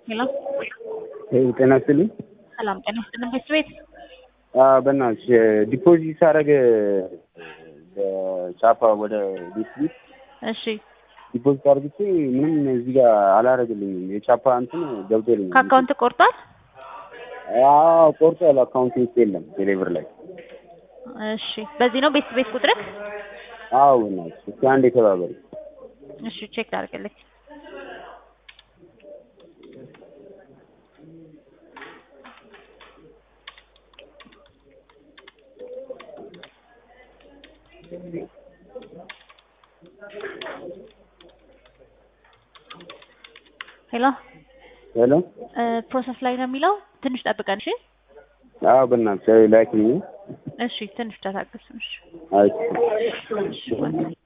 ሄሎ ጤና ይስጥልኝ። ሰላም ጤና ይስጥልን። ቤት ቤት በእናትሽ ዲፖዚት ሳደርግ በቻፓ ወደ ቤት ቤት እሺ፣ ዲፖዚት አድርግቼ ምንም እዚህ ጋር አላደርግልኝም። የቻፓ እንትን ገብቶልኛል። ከአካውንት ቆርጧል። አዎ ቆርጧል። አካውንት ውስጥ የለም ቴሌብር ላይ። እሺ፣ በዚህ ነው ቤት ቤት ቁጥርክ? አዎ በእናትሽ እስኪ አንዴ ተባበሪ። እሺ፣ ቼክ ላድርግልኝ። ሄሎ ሄሎ ፕሮሰስ ላይ ነው የሚለው። ትንሽ ጠብቀን። እሺ አዎ በእናትሽ ላኪልኝ። እሺ፣ ትንሽ ተታገስ። እሺ አይ እሺ